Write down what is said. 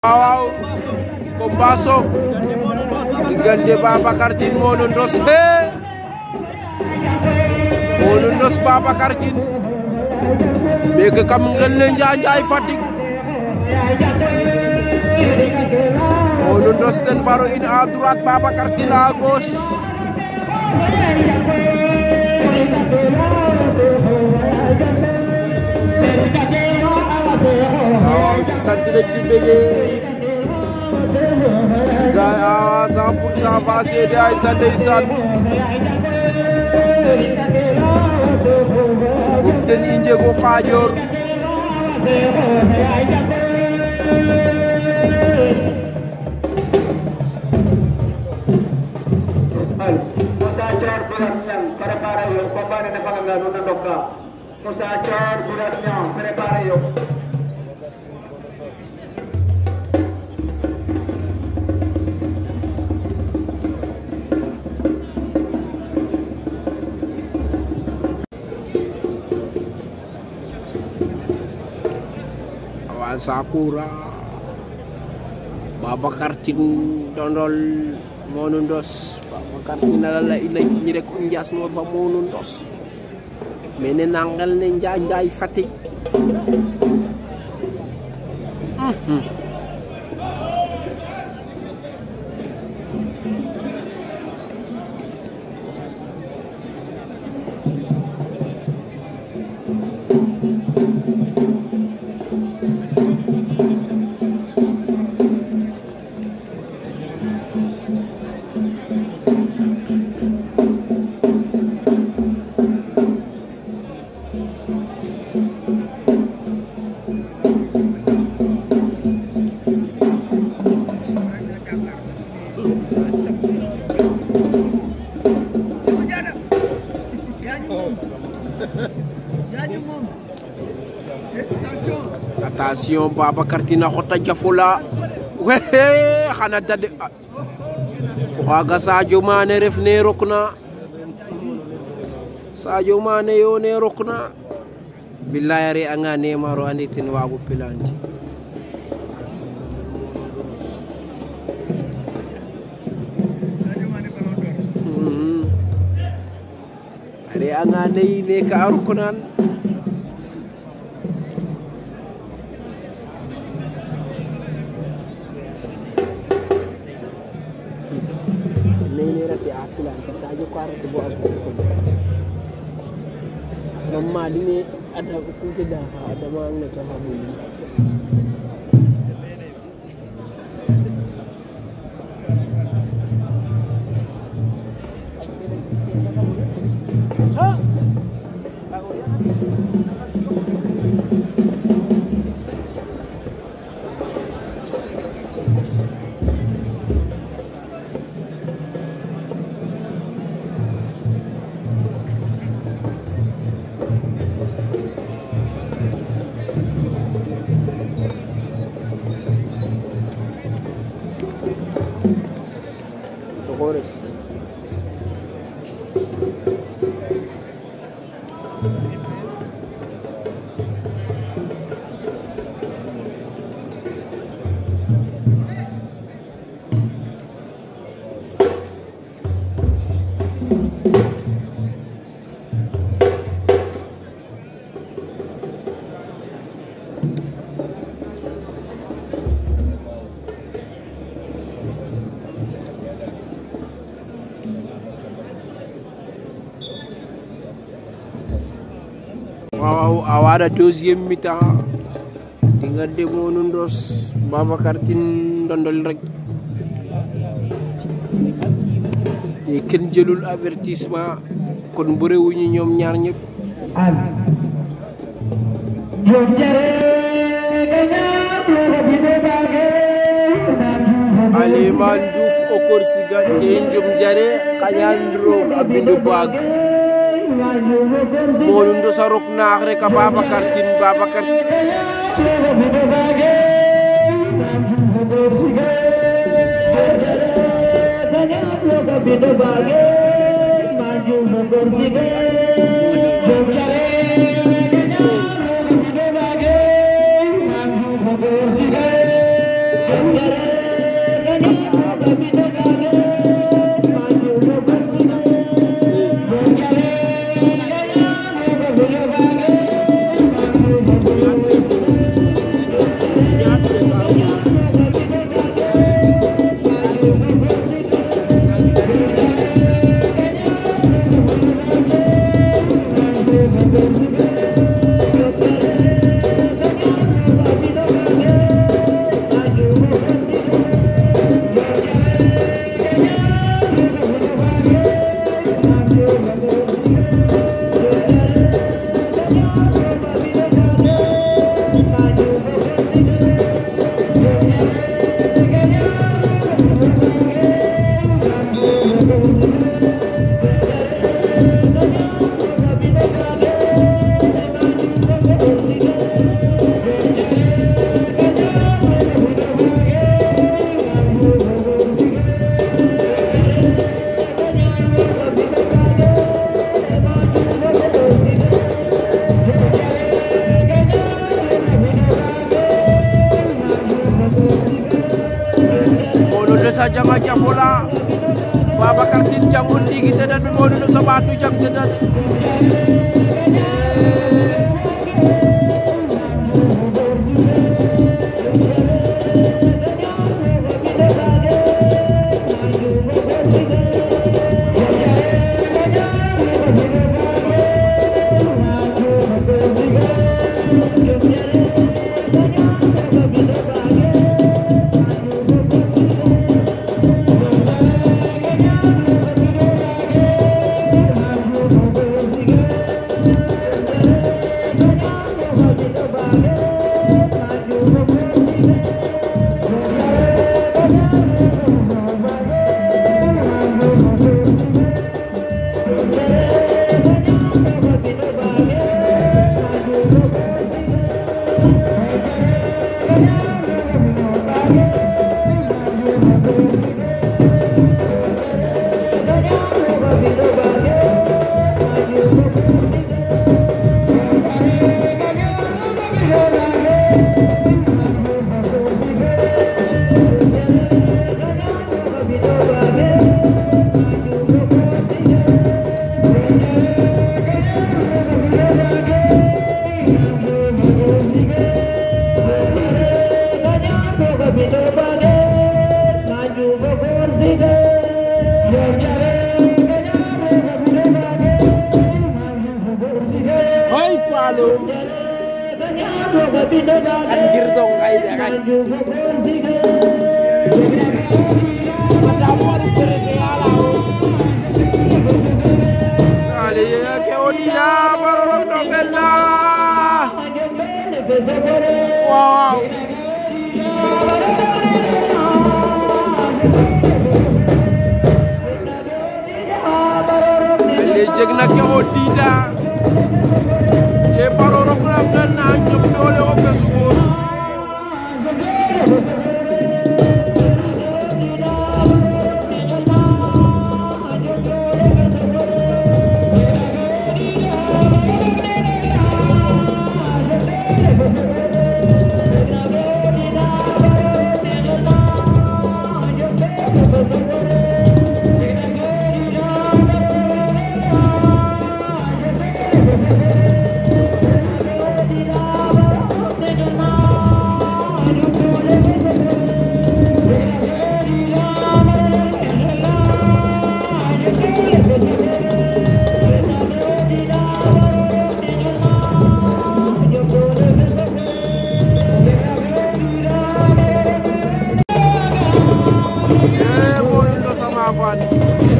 waaw combat soog diggante Babacar Tine Modou Ndoss he Modou Ndoss Babacar Tine meke kam ngel ne Njaay Njaay Fatick Modou Ndoss ten faro in à droite Babacar Tine à gauche waaw di sant rek di bëggee gaay a 100 pour cent fa seede ay sa ndeysaan kum ten i njego xaajoor Musa Chor Burat Nyang, prepara yo, pembane na pangalan na dokka. Musa Chor Burat Nyang, prepara yo. awan Sakura Babacar Tine Dondol Modou Ndoss Babacar Tine ala ila ñi rek o njaas noor fa Modou Ndoss mene nangel ne Njaay Njaay Fatick attention Babacar Tine a xota jafula wehe xana dade o xaaga Sadio Mané ref ne rokna Sadio Mané yo ne rokna billahi a re'anga Neymar o andi ten waagu pilanti a re'anga ney ne ka a roknan nene rate a pilante Sadio ko arate bo ago mamma dine ada kute da ha adama ang na kama muli Dolores waaw a waɗa deuxiéme mi-temps diggante Modou Ndoss Babacar Tine Ndondol rek te kenn jëlul avertissement kon bëréwuñu ñoom ñaar ñëpp Aliman Diouf o korsiga te njom jare kañal roog a bindu baag Modou Ndoss a rok naax rek a Babacar Tine Babacar Modou de sa janga jafola Babacar Tine jangun ndiki tedan mi Modou de sa batu jang tedan Hoy palo Anjir dong kayak dia kan Madamu harus bereseala Kali ya ke odia barorok dokella Wow Lejek na ke odida Je barorok na dan na jok dole o fesubur Eh, Modou Lo sama fan